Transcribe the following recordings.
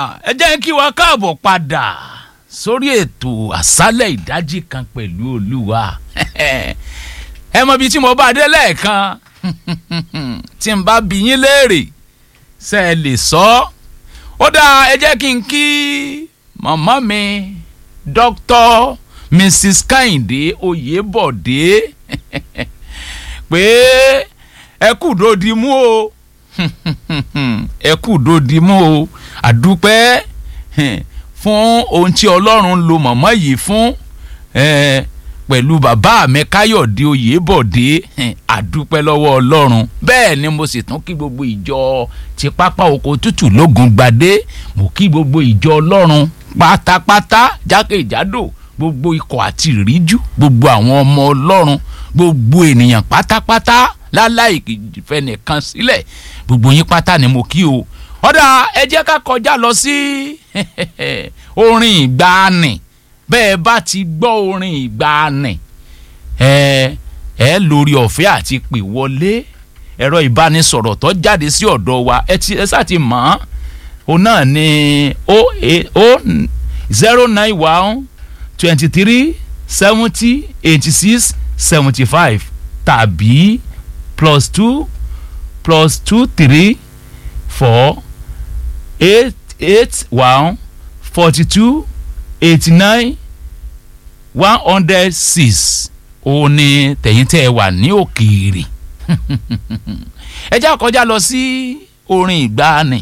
ẹ jẹ́ kí wa káàbọ̀ padà sórí ètò àṣálẹ̀ ìdájí kan pẹ̀lú olúwa ẹ mọ ibi tí mo bá dé lẹ́ẹ̀kan tí n bá bi yín léèrè ṣe é lè sọ ó dáa ẹ jẹ́ kí n kí màmá mi dr mrs kehinde oyèbọ̀dé pé ẹ kú dòdì mú o ẹ kú dòdì mú o àdúpẹ́ fún ohun tí ọlọ́run lo màmá yìí fún pẹ̀lú bàbá mi káyọ̀dé oyèbọ̀dé àdúpẹ́ lọ́wọ́ ọlọ́run bẹ́ẹ̀ ni mo sì tún kí gbogbo ìjọ ti pápá oko tútù lógun gbadé mo kí gbogbo ìjọ ọlọ́run pátápátá jákèjádò gbogbo ikọ̀ àti ìríjú gbogbo àwọn ọmọ ọlọ́run gbogbo ènìyàn pátápátá láláì fẹnìkan sílẹ̀ gbogbo yín pátá ni mo kí o ọ̀dà ẹ jẹ́ ká kọjá lọ sí orin ìgbàanì bẹ́ẹ̀ bá ti gbọ́ orin ìgbàanì ẹ ẹ lórí ọ̀fẹ́ àti pè wọlé ẹ̀rọ ìbánisọ̀rọ̀ tó jáde sí ọ̀dọ̀ wa ẹ ti ẹ sá ti mọ̀ ọ́n òun náà ni o o zero nine one twenty three seventy eighty six seventy five tàbí plus two plus two three four eight eight one forty two eighty nine one hundred six òun ni tẹ̀yìn tẹ́ ẹ wà ní òkèèrè ẹ já kọjá lọ sí orin ìgbàanì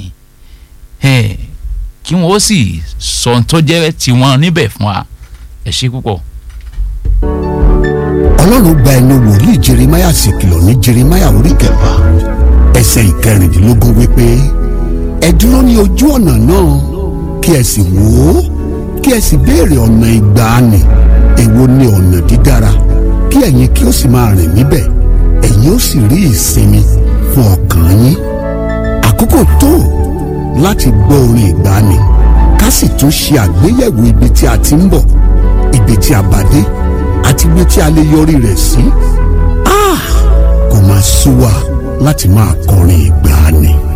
kí wọn ó sì sọ ohun tó jẹ́ tiwọn níbẹ̀ fún wa ẹ ṣe púpọ̀. ọlọ́run gba ẹnu wòlíì jeremáyà sì kìlọ̀ ní jeremáyà orí kẹfà ẹsẹ̀ ìkẹrìndínlógún wípé ẹ dúró ní ojú ọ̀nà náà kí ẹ sì wò ó kí ẹ sì béèrè ọ̀nà ìgbàanì èwo ni ọ̀nà dídára kí ẹ̀yin kí ó sì máa rìn níbẹ̀ ẹ̀yin ó sì rí ìsinmi fún ọkàn yín àkókò tó láti gbọ́ orin ìgbàanì ká sì tún ṣe àgbéyẹ̀wò ibi tí a ti ń bọ̀ ibi tí a bá dé àti ibi tí a lè yọrí rẹ̀ sí. kò máa sú wa láti máa kọrin ìgbàanì.